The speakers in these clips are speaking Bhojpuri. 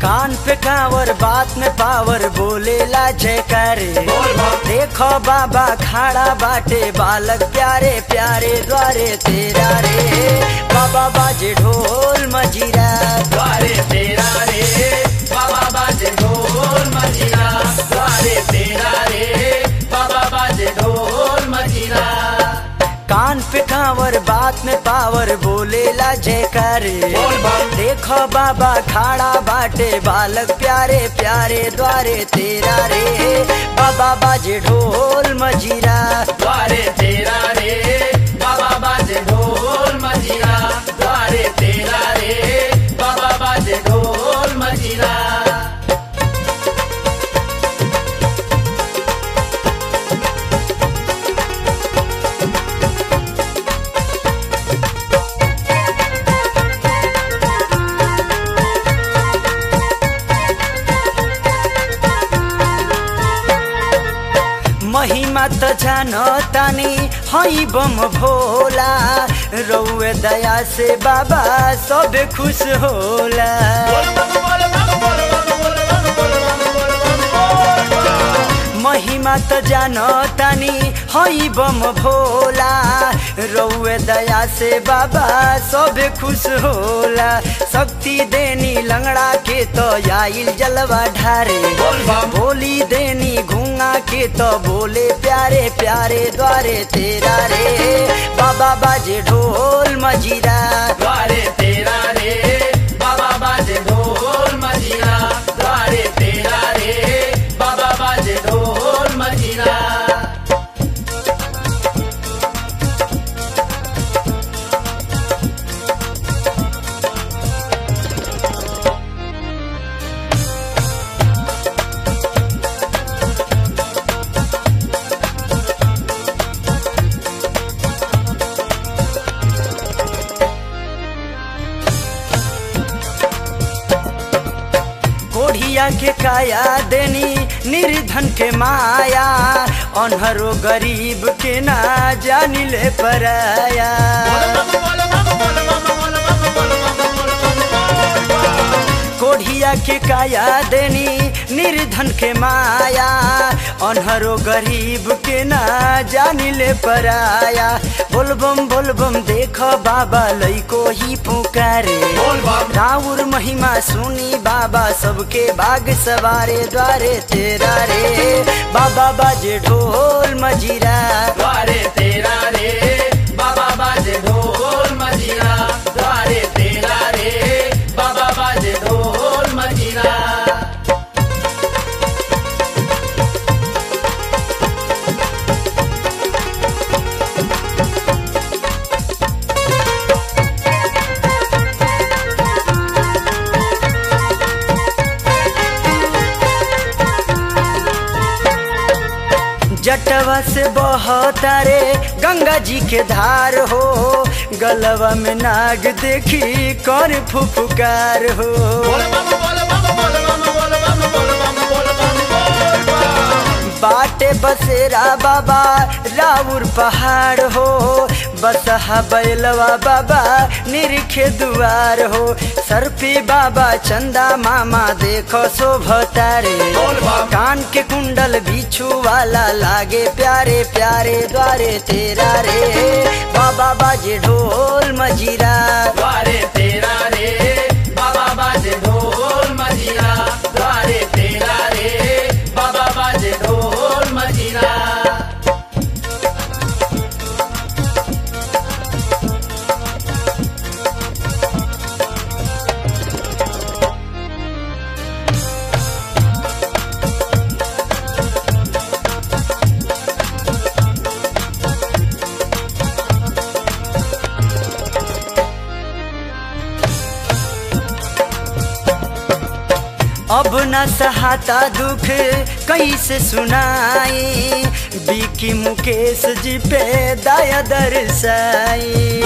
कान पे कावर बात में पावर बोलेला जयकारे देखो बाबा खाड़ा बाटे बालक प्यारे प्यारे द्वारे तेरा रे बाबा बाजे ढोल मजीरा द्वारे तेरा रे बाबा बाजे ढोल मजीरा द्वारे तेरा रे बाबा बाजे ढोल मजीरा कान पे कावर बात में पावर बोलेला जयकारे बोल बम। देखो बाबा खाड़ा बाटे बालक प्यारे प्यारे द्वारे तेरा रे बाबा बाजे ढोल मजीरा द्वारे तेरा रे बाबा बाजे ढोल मजीरा द्वारे तेरा रे बाबा बाजे ढोल मजीरा महिमा त जान तानी हई बम भोला रउए दया से बाबा सब खुश होला महिमा त जान तानी हई बम भोला रउए दया से बाबा सब खुश होला शक्ति देनी लंगड़ा के तो आइल जलवा ढारे बोल बम। बोली देनी घूंगा के तो बोले प्यारे प्यारे द्वारे तेरा रे बाबा बाजे ढोल मजीरा द्वारे तेरा रे बाबा बाजे ढोल मजीरा द्वारे तेरा रे बाबा बाजे ढोल मजीरा कोढ़िया के काया देनी निर्धन के माया अनहरो गरीब के ना जानिले पराया कोढ़िया के काया देनी निर्धन के माया अनहरो गरीब के ना जानिले पराया बोलबम बोलबम देखो बाबा लइको ही पुकारे बोल बम। राउर महिमा सुनी बाबा सबके बाग सवारे द्वारे तेरा रे बाबा बाजे ढोल मजीरा द्वारे तेरा रे बाबा बाजे ढोल मजीरा द्वारे तेरा रे बाबा बाजे ढोल मजीरा जटवा से बहतारे गंगा जी के धार हो गलवा में नाग देखी कर फुफकार हो बाटे बसेरा बाबा राउर पहाड़ हो बसहा बैलवा बाबा निरखे दुआर हो सर पे बाबा चंदा मामा देखो शोभतारे बोल बम। कान के कुंडल बिछू वाला लागे प्यारे प्यारे द्वारे तेरा रे बाबा बाजे ढोल मजीरा द्वारे तेरा रे बाबा बाजे ढोल मजीरा द्वारे तेरा रे बाबा बाजे ढोल मजीरा अब न सहाता दुख कैसे सुनाई बीकी मुकेश जी पे दया दरसाई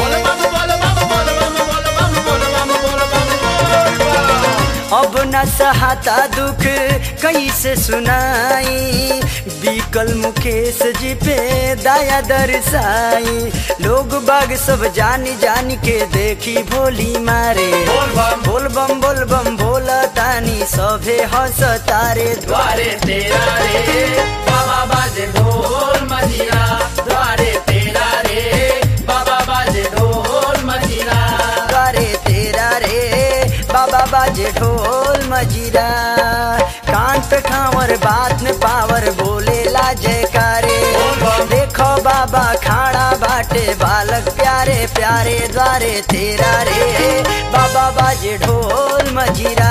अब न सहाता दुख कैसे सुनाई बीकल मुकेश जी पे दया दरसाई लोग बाग सब जानी जानी के देखी भोली मारे बोल बम। बोल बम बोल बम बोला तानी सभे हंसतारे द्वारे तेरा रे बाबा बाजे ढोल मजीरा द्वारे तेरा रे बाबा बाजे ढोल मजीरा द्वारे तेरा रे बाबा बाजे ढोल मजीरा कान पे खावर बात में पावर बोलेला जयकारे देखो बाबा खाड़ा बाटे बालक प्यारे प्यारे द्वारे तेरा रे बाबा बाजे ढोल मजीरा